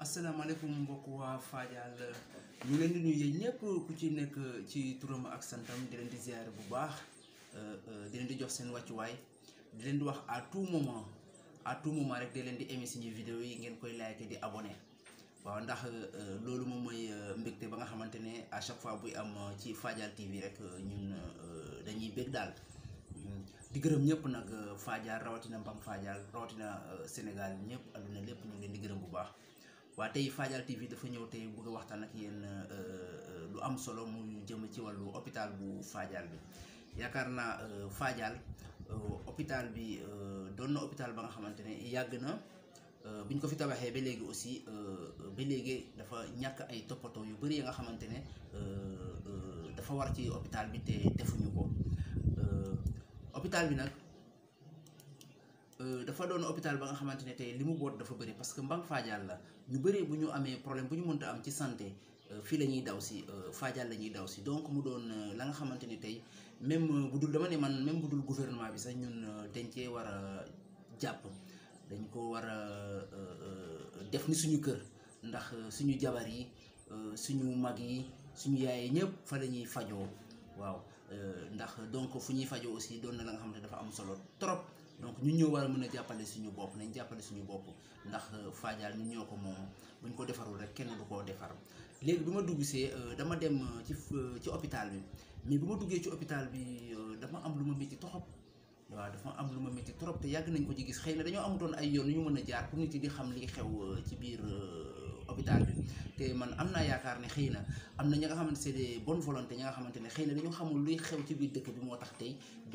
asalaamaaleykum mbokk waa Fadial ñu leen di nuyu yéen ñëpp ku ci nekk ci turam ak santam di leen di ziare bu baax di leen di jox seen wàccuwaay di leen di wax à tout moment à tout moment rek di leen di aimer suñuy vidéo yi ngeen koy like di abonné waaw ndax loolu moom mooy mbégte ba nga xamante ne à chaque fois buy am ci Fadial TV rek ñun dañuy bég daal di gërëm ñëpp nag Fadial rawatina Mbam Fadial rawatina Sénégal ñëpp àdduna lépp ñu ngi leen di gërëm bu baax. waa tey Fadial TV dafa ñëw tey bëgg a waxtaan ak yéen lu am solo mu jëm ci wàllu hôpital bu Fadial bi yaakaar naa Fadial hôpital bi doon na hôpital ba nga xamante ne yàgg na bi ñu ko fi tabaxee ba léegi aussi ba léegi dafa ñàkk ay toppatoo yu bëri ya nga xamante ne dafa war ci hôpital bi te defuñu ko hôpital bi nag. dafa doon hôpital ba nga xamante ne tey li mu boot dafa bëri parce que Mbang Fadial la ñu bëri bu ñu amee problème bu ñu mënta am ci santé fii la ñuy daw si Fadial la ñuy daw si donc mu doon la nga xamante ni tey même bu dul dama ne man même bu dul gouvernement bi sax ñun dañ cee war a jàpp dañ ko war a def ni suñu kër ndax suñu jabar yi suñu mag yi suñu yaay ñëpp fa la ñuy fajoo waaw ndax donc fu ñuy fajoo aussi doon na la nga xamante dafa am solo trop. donc ñun ñoo war a mën a jàppale suñu bopp nañ jàppale suñu bopp ndax Fadial ñun ñoo ko moom buñ ko defarul rek kenn du koo defar léegi bi ma dugg see dama dem ci ci hôpital bi mais bi ma duggee ci hôpital bi dama am lu ma métti trop waaw dafa am lu ma métti trop te yàgg nañ ko ci gis xëy na dañoo amutoon ay yoon yu ñu mën a jaar pour nit yi di xam li xew ci biir hôpital bi te man am naa yaakaar ne xëy na am na ñi nga xamante c'est des bonnes volontés ñi nga xamante ne xëy na dañoo xamul luy xew ci biir dëkk bi moo tax tey ba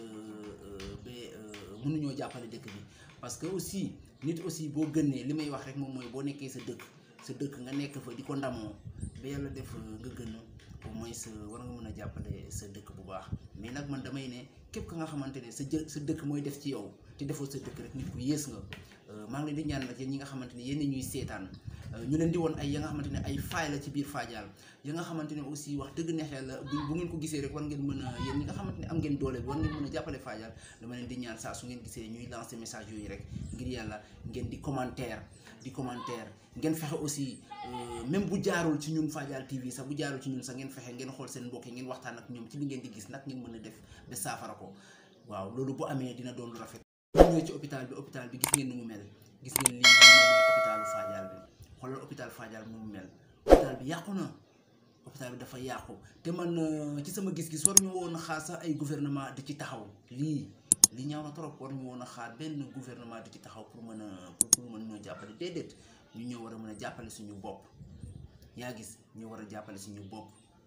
ba mënuñoo jàppale dëkk bi parce que aussi nit aussi boo gënee li may wax rek moom mooy boo nekkee sa dëkk sa dëkk nga nekk fa di ko ndamoo ba yàlla def nga gën au moins sa war nga mën a jàppale sa dëkk bu baax mais nag man damay ne képp ka nga xamante ne sa jë sa dëkk mooy def ci yow te defoo sa dëkk rek nit ku yées nga maa ngi leen di ñaan nag yéen ñi nga xamante ne yéen ñuy seetaan ñu leen di woon ay ya nga xamante ne ay faay la ci biir Fadial ya nga xamante ne aussi wax dëgg neex yàlla bu bu ngeen ko gisee rek war ngeen mën a yéen ñi nga xamante ne am ngeen doole bi war ngeen mën a jàppale Fadial dama leen di ñaan saa su ngeen gisee ñuy lancer message yooyu rek ngir yàlla ngeen di commentaire di commentaire ngeen fexe aussi même bu jaarul ci ñun Fadial TV sax bu jaarul ci ñun sax ngeen fexe ngeen xool seen mbokk yi ngeen waxtaan ak ñoom ci li ngeen di gis nag ngeen mën a def ba saafara ko waaw loolu bu amee dina doon lu rafet bu ñëwee ci hôpital bi hôpital bi gis ngeen ni mu mel gis ngeen lii moom mooy hôpitalu Fadial bi xoolal hôpital Fadial mu mel hôpital bi yàqu na hôpital bi dafa yàqu te man ci sama gis-gis war ñu woon a xaar sax ay gouvernement di ci taxaw lii li ñaaw na trop war ñu woon a xaar benn gouvernement di ci taxaw pour mën a pour mën ñoo jàppale déedéet ñu ñoo war a mën a jàppale suñu bopp yaa gis ñu war a jàppale suñu bopp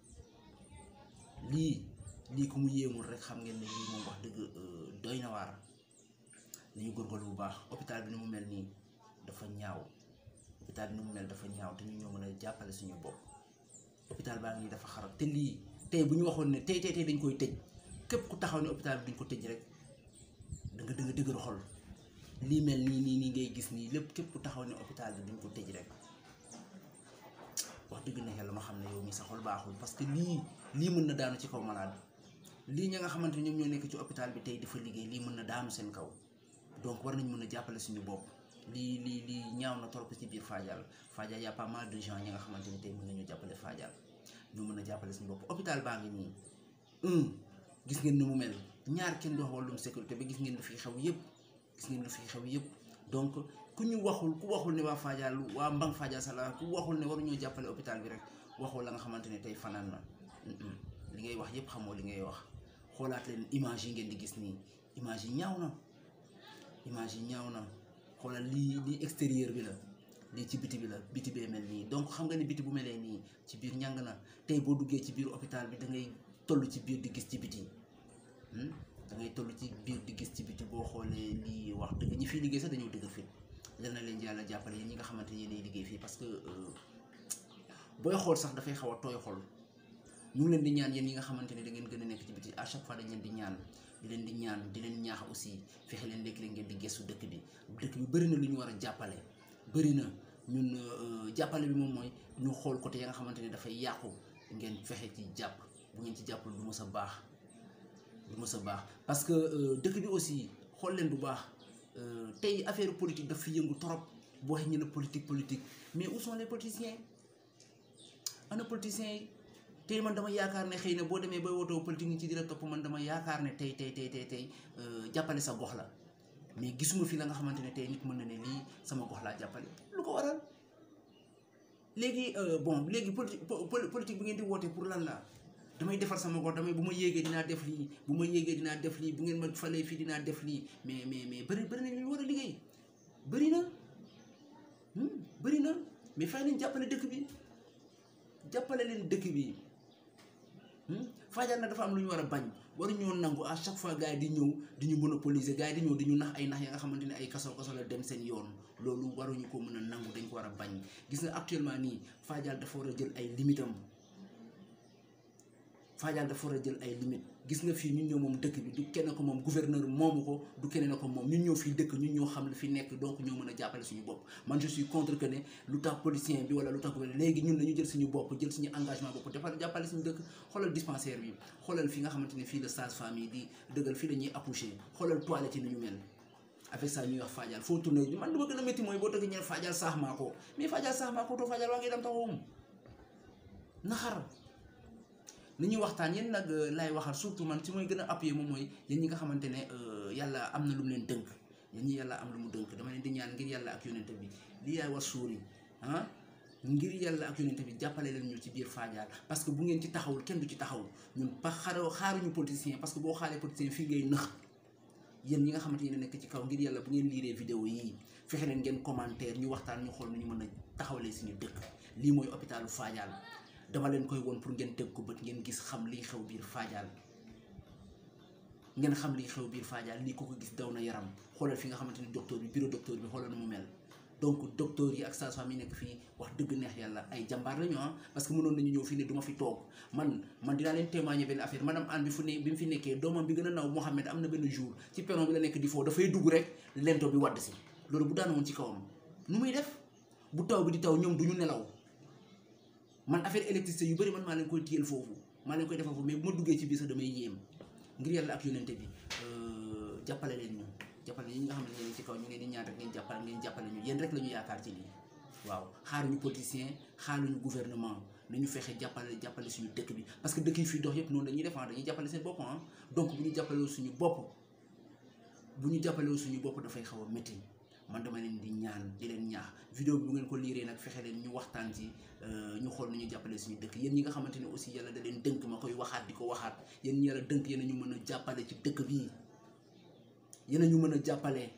lii lii ku mu yéemul rek xam ngeen ne lii moom wax dëgg doy na waar nañu góorgóorlu bu baax hôpital bi ni mu mel nii dafa ñaaw hôpital bi ni mu mel dafa ñaaw te ñu ñoo mën a jàppale suñu bopp hôpital baa ngi dafa xarab te lii tey bu ñu waxoon ne tey tey tey dañ koy tëj képp ku taxaw ne hôpital bi duñ ko tëj rek da nga da nga dëgër xol lii mel nii nii nii ngay gis nii lépp képp ku taxaw ne hôpital bi duñ ko tëj rek wax dëgg na yàlla ma xam ne yow mi sa xol baaxul parce que lii lii mën na daanu ci kaw malade lii ña nga xamante ne ñoom ñoo nekk ci hôpital bi tey dafa liggéey lii mën na daanu seen kaw donc war nañ mën a jàppale suñu bopp lii lii lii ñaaw na trop ci biir Fadial Fadial y a pas mal de gens ñi nga xamante ni tey mën nañu jàppale Fadial ñu mën a jàppale suñu bopp hôpital baa ngi nii un gis ngeen ni mu mel ñaar kenn du wax wàllum sécurité ba gis ngeen lu fi xew yëpp gis ngeen lu fi xew yëpp donc ku ñu waxul ku waxul ne waa Fadial waa Mbang Fadial sala ku waxul ne waruñoo jàppale hôpital bi rek waxoo la nga xamante ne tey fanaan na li ngay wax yëpp xamoo li ngay wax xoolaat leen image yi ngeen di gis nii image yi ñaaw na image yi ñaaw na xoolal lii lii extérieur bi la lii ci biti bi la biti bee mel nii donc xam nga ne biti bu melee nii ci biir ñàng na tey boo duggee ci biir hôpital bi da ngay toll ci biir di gis ci biti da ngay toll ci biir di gis ci biti boo xoolee lii wax dëgg ñi fiy liggéey sax dañoo dëgg fit yal na leen yàlla jàppale yéen ñi nga xamante ne yéenay liggéey fii parce que booy xool sax dafay xaw a tooy xol ñu ngi leen di ñaan yéen ñi nga xamante ne da ngeen gën a nekk ci biti à chaque fois dañ leen di ñaan di leen di ñaan di leen ñaax aussi fexe leen léegi leen ngeen di gestu dëkk bi dëkk bi bëri na lu ñu war a jàppale bëri na ñun jàppale bi moom mooy ñu xool côté ya nga xamante ne dafay yàqu ngeen fexe ci jàpp bu ngeen ci jàppal du mës a baax du mës a baax parce que dëkk bi aussi xool leen bu baax tey affaire politique daf fi yëngu trop boo waxee ñu ne politique politique mais où sont les politiciens ana politiciens yi tey man dama yaakaar ne xëy na boo demee bay wootoo politique ñi ci di la topp man dama yaakaar ne tey tey tey tey tey jàppale sa gox la mais gisuma fi la nga xamante ne tey nit mën na ne lii sama gox laa jàppale lu ko waral léegi bon léegi politique politique bi ngeen di woote pour lan la damay defar sama gox damay bu ma yéegee dinaa def lii bu ma yéegee dinaa def lii bu ngeen ma falee fii dinaa def lii mais mais mais bëri bëri na ñu war a liggéey bëri na bëri na mais fay leen jàppale dëkk bi jàppale leen dëkk bi Fadial nag dafa am lu ñu war a bañ waruñoo nangu à chaque fois gars yi di ñëw di ñu monopoliser gars yi di ñëw di ñu nax ay nax ya nga xamante ne ay kaso kaso la dem seen yoon loolu waruñu ko mën a nangu dañ ko war a bañ gis nga actuellement nii Fadial dafa war a jël ay limitam Fadial dafa war a jël ay limite gis nga fii ñun ñoo moom dëkk bi du kenn ko moom gouverneur moomu ko du keneen ko moom ñun ñoo fii dëkk ñun ñoo xam li fi nekk donc ñoo mën a jàppale suñu bopp man je suis contre que ne lu tax politicien bi wala lu tax gouverneur léegi ñun dañu jël suñu bopp jël suñu engagement bopp defal jàppale suñu dëkk xoolal dispensaire bi xoolal fi nga xamante ne fii la sage-femme yi di dëggal fii la ñuy accoucher xoolal toilette yi ni ñu mel avec ça ñuy wax Fadial foo tourné man lu ma gën a métti mooy boo tëgg ñeen Fadial saax maa ko mais Fadial saax maa ko to Fadial waa ngi dem taxawum naxar ni ñuy waxtaan yéen nag laay waxal surtout man ci mooy gën a appuyer moom mooy yéen ñi nga xamante ne yàlla am na lu mu leen dënk yéen ñi yàlla am lu mu dënk dama leen di ñaan ngir yàlla ak yonente bi li yaay wax suuri ah ngir yàlla ak yonente bi jàppale leen ñu ci biir Fadial parce que bu ngeen ci taxawul kenn du ci taxaw ñun pa xaro xaaruñu politicien parce que boo xaaree politicien fii ngay nëx yéen ñi nga xamante ne nekk ci kaw ngir yàlla bu ngeen liiree vidéo yii fexe leen ngeen commentaire ñu waxtaan ñu xool nu ñu mën a taxawalee suñu dëkk lii mooy hôpitalu Fadial dama leen koy woon pour ngeen teg ko bët ngeen gis xam liy xew biir Fadial ngeen xam liy xew biir Fadial lii ko ko gis daw na yaram xoolal fi nga xamante ni docteur bi bureau docteur bi xoolal na mu mel donc docteur yi ak sage-femme yi nekk fii wax dëgg neex yàlla ay jàmbaar lañu ah parce que mënoon nañu ñëw fii ne du ma fi toog man man dinaa leen témoigner benn affaire madame Anne bi fu ne bi mu fi nekkee doomam bi gën a naw Mohamed am na benn jour ci perron bi la nekk di foo dafay dugg rek lento bi wadd si loolu bu daanoon ci kawam nu muy def bu taw bi di taw ñoom du ñu nelaw man affaire électricité yu bëri man maa leen koy téyel foofu maa leen koy defal foofu mais bu ma duggee ci biir sax damay yéem ngir yàlla ak yonente bi jàppale leen ñu jàppale ñi nga xam ne yéen ci kaw ñu ngeen di ñaan rek ngeen jàppale ngeen jàppale ñu yéen rek la ñu yaakaar ci lii waaw xaaruñu politicien xaaruñu gouvernement nañu fexe jàppale jàppale suñu dëkk bi parce que dëkk yi fii dox yëpp noonu dañuy def dañuy jàppale seen bopp ah donc bu ñu jàppalewul suñu bopp bu ñu jàppalewul suñu bopp dafay xaw a métti man dama leen di ñaan di leen ñaax vidéo bi bu ngeen ko liiree nag fexe leen ñu waxtaan ci ñu xool nu ñu jàppale suñu dëkk yéen ñi nga xamante ne aussi yàlla da leen dënk ma koy waxaat di ko waxaat yéen ñi yàlla dënk yéen a ñu mën a jàppale ci dëkk bii yéen a ñu mën a jàppale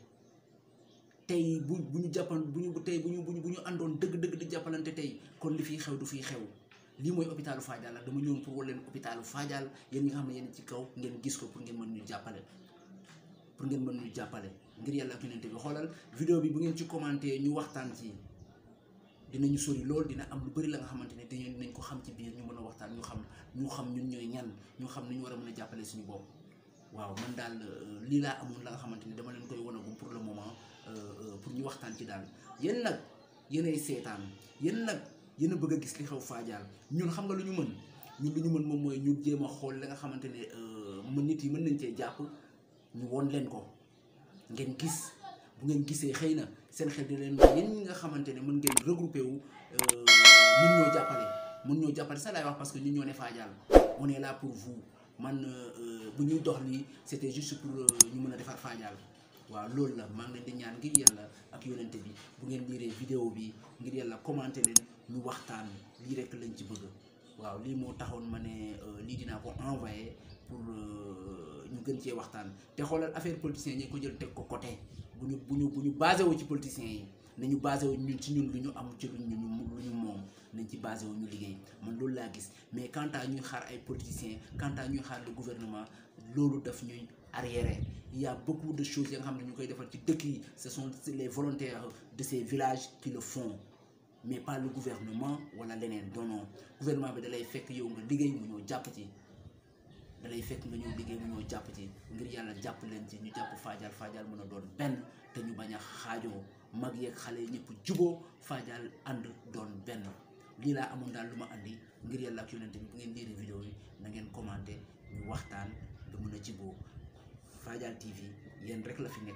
tey bu bu ñu jàppan bu ñu tey bu ñu bu ñu bu ñu àndoon dëgg-dëgg di jàppalante tey kon li fiy xew du fiy xew lii mooy hôpitalu Fadial la dama ñëwoon pour wal leen hôpitalu Fadial yéen ñi nga xam ne yéen ci kaw ngeen gis ko pour ngeen mën ñu jàppale pour ngeen mën ñu jàppale ngir yàlla ak yonente bi xoolal vidéo bi bu ngeen ci commenté ñu waxtaan ci dinañu sori lool dina am lu bëri la nga xamante ne dañu dinañ ko xam ci biir ñu mën a waxtaan ñu xam ñu xam ñun ñooy ñan ñu xam ni ñu war a mën a jàppale suñu bopp waaw man daal lii laa amoon la nga xamante ni dama leen koy wanagum pour le moment pour ñu waxtaan ci daal yéen nag yéenay seetaan yéen nag yéen a bëgg a gis li xew Fadial ñun xam nga lu ñu mën ñun lu ñu mën moom mooy ñu jéem a xool la nga xamante ne mën nit yi mën nañ cee jàpp ñu won leen ko ngeen gis bu ngeen gisee xëy na seen xel di leen may yéen ñi nga xamante ne mën ngeen regroupé wu mun ñoo jàppale mun ñoo jàppale ça laay wax parce que ñun ñoo ne Fadial on est là pour vous man bu ñuy dox lii c'était juste pour ñu mën a defar Fadial waaw loolu la maa ngi leen di ñaan ngir yàlla ak yonente bi bu ngeen liiree vidéo bi ngir yàlla commenté leen ñu waxtaan lii rek lañ ci bëgg waaw lii moo taxoon ma ne lii dinaa ko envoyé pour ñu gën cee waxtaan te xoolal affaire politicien ñi ko jël teg ko côté bu ñu bu ñu bu ñu basé wu ci politiciens yi nañu basé wu ñun ci ñun lu ñu am ci lu ñu lu ñu moom nañ ci basé wu ñu liggéey man loolu laa gis mais quant à ñuy xaar ay politiciens quant à ñuy xaar le gouvernement loolu daf ñuy arriéré il y a beaucoup de choses ya nga xam ne ñu koy defal ci dëkk yi ce sont les volontaires de ces villages qui le font mais pas le gouvernement wala leneen non non gouvernement bi da lay fekk yow nga liggéey mu ñëw jàpp ci da lay fekk nga ñëw liggéey mu ñëw jàpp ci ngir yàlla jàpp leen ci ñu jàpp Fadial Fadial mën a doon benn te ñu bañ a xaajoo mag yeeg xale ñëpp juboo Fadial ànd doon benn lii laa amoon daal lu ma andi ngir yàlla ak yonente bi bu ngeen liiree vidéo yi na ngeen commenté ñu waxtaan ba mën a jiboo Fadial TV yéen rek la fi nekkal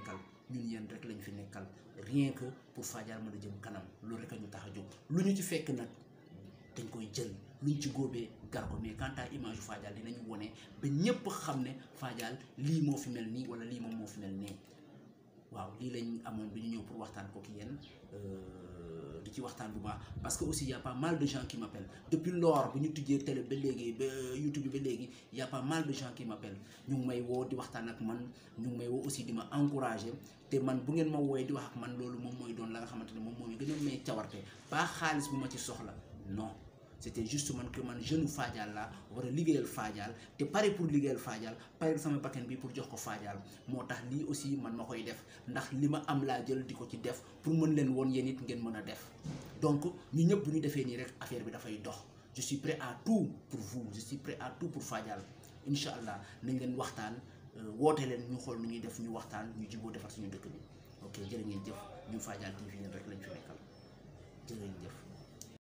ñun yéen rek lañ fi nekkal rien que pour Fadial mën a jëm kanam loolu rek a ñu tax a jóg lu ñu ci fekk nag dañ koy jël luñ ci góobee gar ko mais quant à image Fadial dinañu wone ba ñépp xam ne Fadial lii moo fi mel nii wala lii moom moo fi mel nii waaw lii lañ amoon bi ñu ñëw pour waxtaan ko ki yéen di ci waxtaan bu baax parce que aussi y a pas mal de gens qui m'appellent depuis lors bu ñu tijjee télé ba léegi ba YouTube bi ba léegi y a pas mal de gens qui m'appellent ñu ngi may woo di waxtaan ak man ñu ngi may woo aussi di ma encourager te man bu ngeen ma wooyee di wax ak man loolu moom mooy doon la nga xamante ne moom moo ñu gën a may cawarte pas xaalis bu ma ci soxla non c'était juste man que man jeune Fadial la war a liggéeyal Fadial te pare pour liggéeyal Fadial pare sama bakkan bi pour jox ko Fadial moo tax lii aussi man ma koy def ndax li ma am laa jël di ko ci def pour mën leen woon yéen it ngeen mën a def donc ñu ñëpp bu ñu defee nii rek affaire bi dafay dox je suis prêt à tout pour vous je suis prêt à tout pour Fadial incha allah nañ leen waxtaan woote leen ñu xool nu ñuy def ñu waxtaan ñu jiboo defar suñu dëkk bi ok jërë ngeen jëf ñu Fadial TV yéen rek lañ fi nekkal jërë ngeen jëf